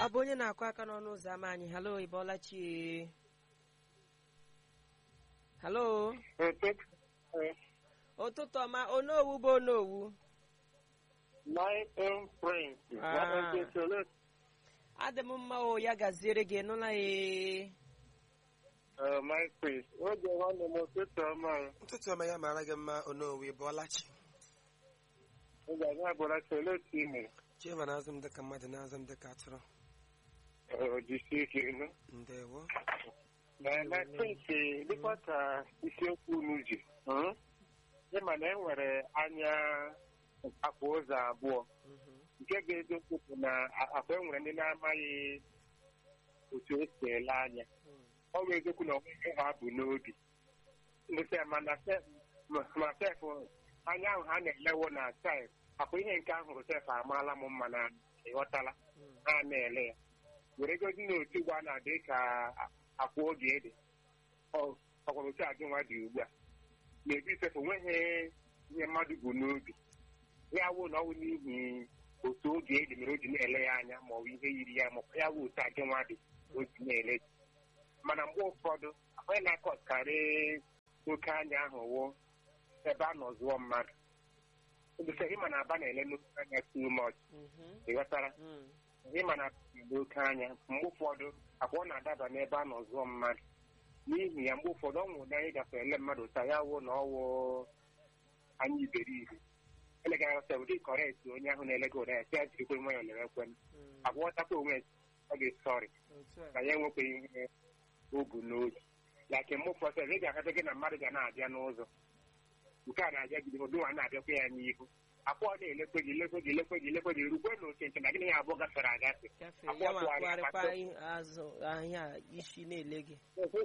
ọ bụ onye na-akụ aka n'ọnụ ụzọ ámá anyị halo ịbọọla chi halo ụtụtụ ọma onowu bụ onowu Ah. adị m mma o ya gaziere gị nụla ya ụtụtụ ọma ya mara gị mma onowu ịbọọlachi chiema na-azụ m dịka mmadụ na-azụ m dịka atụrụ ndewo dịkwa ka isiokwu unu ji hmm? ịma na e nwere anya akwa ụzọ abụọ Mhm. nke ga-eziokwu bụ na akwa e nwere ndị na-amaghị otu esi ele anya ọ bụ eziokwu na onweghị ha bụ n'obi ndịsị mana sef- ma- ma sef anya ahụ ha na-elewo na sef akwa ihe nke ahụ sef amaala m mma na ịghọtala Mm. ha na-ele ya were gozi na otu ugbo a na-adị ka akwa oge ede ọ- ọkwara otu adị nwa dị ugbu a na-ebi sef onweghị ihe mmadụ bụ n'obi ya wụ na ọ wụ n'ihi otu oge ede mere o ji na-ele ya anya ma ọ bụ ihe yiri ya ma ọ bụ ya wụ otu adị nwa dị o ji na-ele ya. mana mgbe ụfọdụ onye na-akọkarị oke anya ahụ wụ ebe a nọ zụọ mmadụ ebisa ịma na aba na-ele n'oke anya too much Mhm. ịghọtara Mm. ịma na mgbe oke anya mgbe ụfọdụ akwa ọ na-adaba n'ebe a nọ zụọ mmadụ n'ihi ya mgbe ụfọdụ ọ nwụrụ na anyị gafere ele mmadụ taa ya wụ na ọ wụ anya iberibe elega ghọta ụdị kọrekt onye ahụ na-elega ụda ya si ya jirikwe nwayọ lewekwe Mm. agwa ọtakwa onwe ya ọ ga-esọrị Otu a. na ya enwekweghị ihe o bu n'obi like mgbe ụfọdụ ị ga-ahata gị na mmadụ ga na-abịa n'ụzọ nke a na-abịa gị n'ihu dụnwa na-abịakwa ya n'ihu akwa ọ na-elekwe gị lekwe gị lekwe gị lekwe gị rukwe na oke nke na gịnị ya abụọ gafere agafe Gafee, Akwa ya ma tụgharịa tụgharịkwa akpata. ihe azụ ahịa isi na-ele gị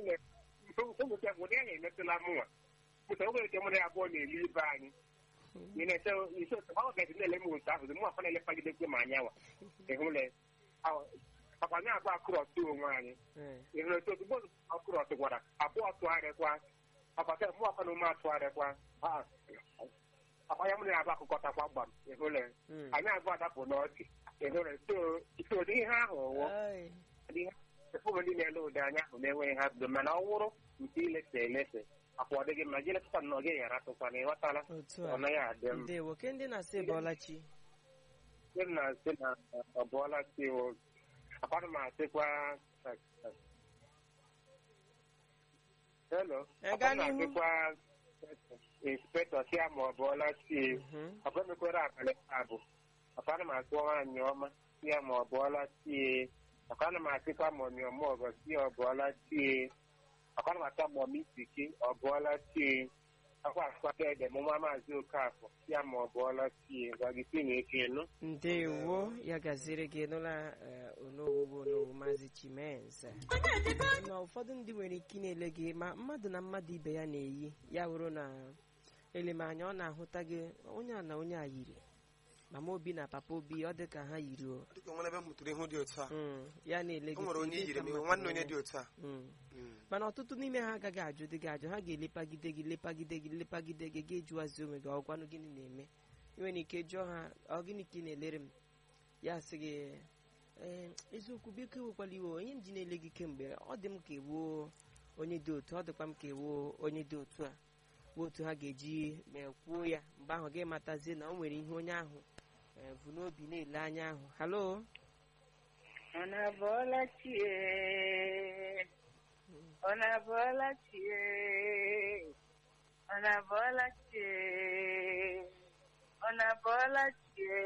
ụmụta ụdị ahụ emetụla mụnwa pụta oge nke mụrụ ya abụọ na-ele ibe anyị ị na-eche isi otu ọ gaji na-ele m otu ahụ mụ akwa na-elepagidekwe ma anyanwa ịhụle akwa anyị abụọ akụrọtụ onwe anyị Eh. ịhụrụ otu ozugbo ọkụrọtụ gwara abụọ tụgharịkwa ọbata mụ akwa na ume atụgharịkwa Ah, akwa ya mụrụ ya abụọ akụkọtakwa gbam ịhụle Mm. anyị abụọ adapụ n'ọchị ịhụle so so ụdị ihe ahụ wụ Ai. ụmụ ndị na-ele ụdị anya ahụ na-enweghị ha bido mana ọ wụrụ nke ilese elese akwa ọ dịghị mma gị lekọta na ọ gaghị aratụkwa na ịghọtala otu ọ a naghị adị mma ndewo ke ndị na-asị ịbọọla chi ndị m na-asị na ọ bụọla si wụ akwanụ m asịkwa helo Eh, gaa akwanụ m n'ihu. asịkwa inspektọ si ya ma ọ bụọla si Mhm. ọkwa mekwere abalị abụ akwanụ m asị nwaanyị ọma si ya ma ọ bụọla sie akwanụ m asịkwa ma ọmịọma ọgọ si ya ọ bụọla sie akwanụ m ata ma ọmịsiki ọ bụọla sie akwa asịkwa ede mụma maazị okafọ si ya ma ọ bụọla sie gwa gị si na eke nụ ndewo ya gaziere gị nụla eh, onowu bụ onowu maazị chimenze ma ụfọdụ ndị nwere ike ị na-ele gị ma mmadụ na mmadụ ibe ya na-eyi ya wụrụ na elemanya ọ na-ahụta gị onye a na onye a yiri mama obi na papa obi ọ dị ka ha yiri o dịka nwere ebe m hụtara ihu dị otu a Mm, ya na-ele o gị nwere sị, onye "Lee yiri ka m mmadụ nwanne onye nwere." dị otu a Mm. Mm. mana ọtụtụ n'ime ha agaghị ajụ dị gị ajụ ha ga-elepagide gị lepagide gị lepagide gị ga ejuwazi onwe gị ọgwanụ gịnị na-eme ị nwere ike jụọ ha ọ gịnị ka ị na-elere m ya sị gị "Ee, eziokwu biko ewekwala iwe onye m ji na-ele gị kemgbe ọ dị m ka ewuo onye dị otu ọ dịkwa m ka ewuo onye dị otu a bụ otu ha ga-eji ma kwuo ya mgbe ahụ gị matazie na o nwere ihe onye ahụ eh, bụ n'obi na-ele anya ahụ halo Ọ na-abọọla chie ọ na-abọọla chie ọ na-abọọla chie ọ na-abọọla chie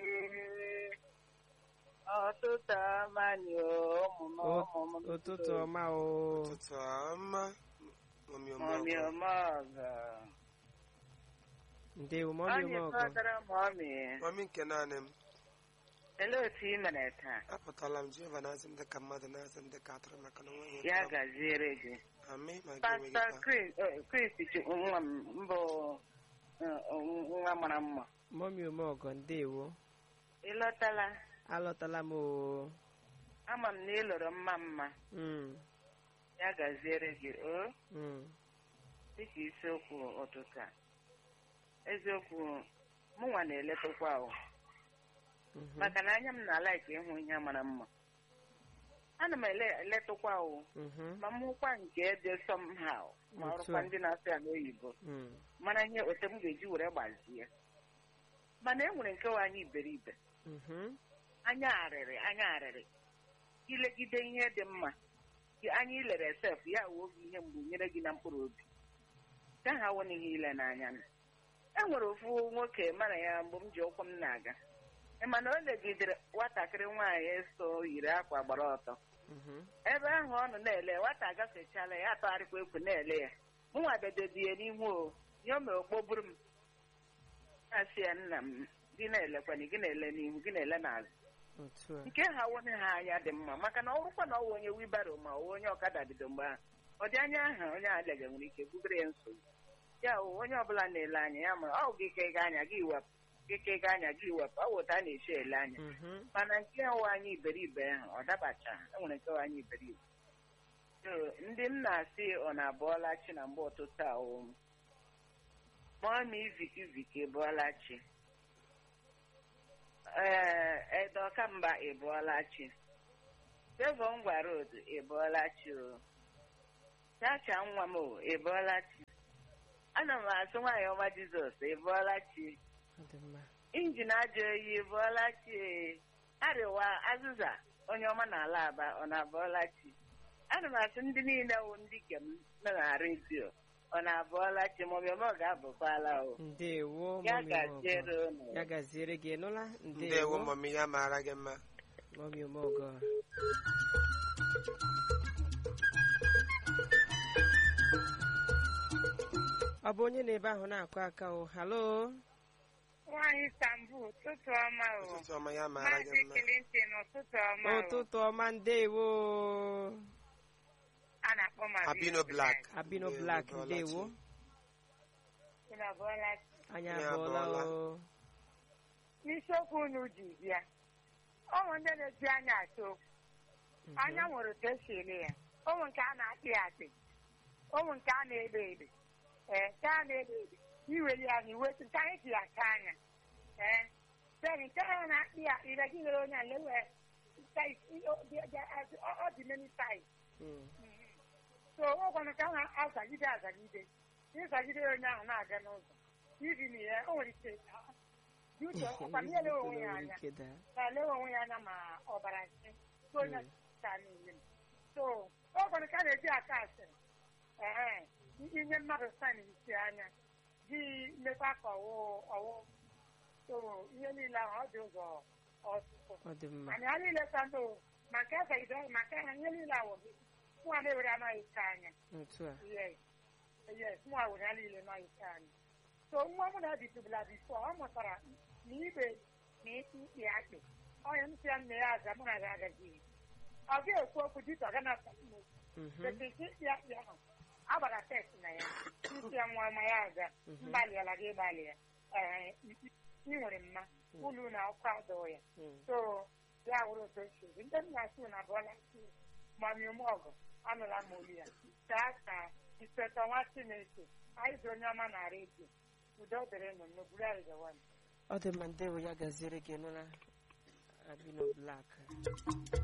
ọtụtụ amalị ụmụ O- ụmụ m ụtụtụ ọma o ụtụtụ ọma mami mọmị ọmọgọ ọmọgọ ndewo ọ mọmi ọmọgọ na-ekọtara mọmị mami nke naanị m elee otu ị mere taa apụtala m jehova na-azụ m dịka mmadụ na-azụ m dịka atụrụ maka na onweghị ya ihe ọ bụla. gaziere gị Amị ma gị enweghị pasta ka Chris eh, Chris Chukwu, nwa m mbụ eh, nwa mara mma mọmi ọmọgọ ndewo ị lọtala alọtala m o ama m na ị lụrụ mma mma Mm, ya gaziere gị o mm, dịka isiokwu ụtụtụ a eziokwu mụnwa na-eletakwa o mhm. maka na anya m na-ala ka ịhụ ihe mara mma ana m ele eletụkwa o Mhm. ma m hụkwa nke dị somehow ma Otu ọrụkwa a. ndị na-asụ ya n'oyibo Mm. mara ihe otu m ga-eji were gbazie mana e nwere nke nwe anyị iberibe Mhm. anya arịrị anya arịrị ilegide ihe dị mma gị anya ilere sef ya wuo gị ihe mgbu nyere gị na mkpụrụ obi ka ha wụ n'ihe ile n'anya m e nwere ofu nwoke mana ya mgbe m ji ụkwụ m na-aga Ị ma na o legidere nwatakịrị nwaanyị so yiri akwa gbara ọtọ Mhm. ebe ahụ ọ nọ na-ele nwata agafechala ya atọgharịkwa ekwu na-ele ya mụnwa bedodi ya n'ihu o ihe o mere okpoburu m asị ya nna m gị na-elekwana gị na-ele n'ihu gị na-ele n'azụ Otu a. nke ha wone ha anya dị mma maka na ọ bụrụkwa na ọ wụ onye wibaro ma ọ wụ onye ọkada bido mgbe ahụ ọ dị anya ahụ onye adịghị nwere ike bugoro ya nsogbu ya wụ onye ọbụla na-ele anya ya ma ọ gị ka ịga anya gị wepụ gị ka ịga anya gị wepụ ọ wụta a na-eche ele anya Mhm. mana nke nwe anyị iberibe ahụ ọ dabacha enwere nke nwe anyị iberibe So, ndị m na-asị ọ na-abụọla chi na mgbe ụtụtụ a o mọmi viki viki bụọla chi ee edokamgba ịbụọla chi devon gwa road ịbụọla chi o chacha nwa m o ịbụọla chi ana m asụ nwaanyị ọma jizọs ịbụọla chi Ọ dị mma. injin ajọ oyi bụọla chi arịwa azịza onye ọma n'ala aba ọ na-abụọla chi ana m asị ndị niile wụ ndị ke m nọ na redio ọ na-abụọla chi ma ọbịa ọ ga-abụkwala o Ndewo ya mọmi gaziere ọgọ. unu Ya gaziere gị nụla? ndewo Ndewo mọmi ya mara gị mma mọmi ọmọgọ. Ọ bụ onye na-ebe ahụ na-akụ aka o. Halo. nwaanyị Istanbul ụtụtụ ọma o ụtụtụ ọma ya mara gị maazị mma Clinton ụtụtụ ọma o Ụtụtụ ọma ndewo. a na-akpọ m abino black Abino Ndewo, Black bọọla ndewo. chi. Unu abụọla chi. Anyị Anyị abụọla abụọla. o. n'isiokwu unu ji bịa ụmụ ndị na-eji anya atụ okwu Mhm. anya nwere otu esi ele ya ụmụ nke a na-akpị akpị ụmụ nke a na-ede ede ee nke a na-ede ede iweli anya iwetu nke anyị ji aka anya ee then nke a na-akpị ya ire gị nyere onye a lewe ọ dị many size Mm. so ọ gwanụ ka a na-azagide azagide ịzagide onye ahụ na-aga n'ụzọ iri na ya o nwere ike dị uche ọkwa na ele onwe ya anya Ike daa. na-ele onwe ya anya ma ọbara nsị so onye ka niile so ọ gwanụ ka a na-eji aka asịrị ee inye mmadụ san isi anya gị mekwa ka ọwụ ọwụ so ihe niile ahụ ọ dị ụzọ ọtụtụ Ọ dị mma. anyị ha niile ka ndụ ma nke azagide ma nke ha ihe niile awụ gị nwa na-ewere anaghị ike anya Otu a. yes yes nwa were ya niile anaghị ike anya so nwa m na bitụbụla bifo ọ mụtara na ibe na ikpe akpị onye m si ya nne ya aza mụ na ya agaghị ọ ga-ekwu okwu dịka ọ gana Mhm. bete ike ikpe akpị ahụ agbara test na ya isi ya nwa ma ya aza Mhm. mgbalịala gị ịgbalị ya ee ị nwere mma ụlọ na ọkụ adọọ ya Mm. so ya wụrụ otu esi ezi ndị nna si na abụọla mami ọgụ anụla m olu ya kaa ka ispetọ nwa chineke anyị dị onye ọma na redio udo dịrị nụ n'ogburu anyị gawa Ọ dị mma ndewo ya gaziere gị nụla. Abino Black.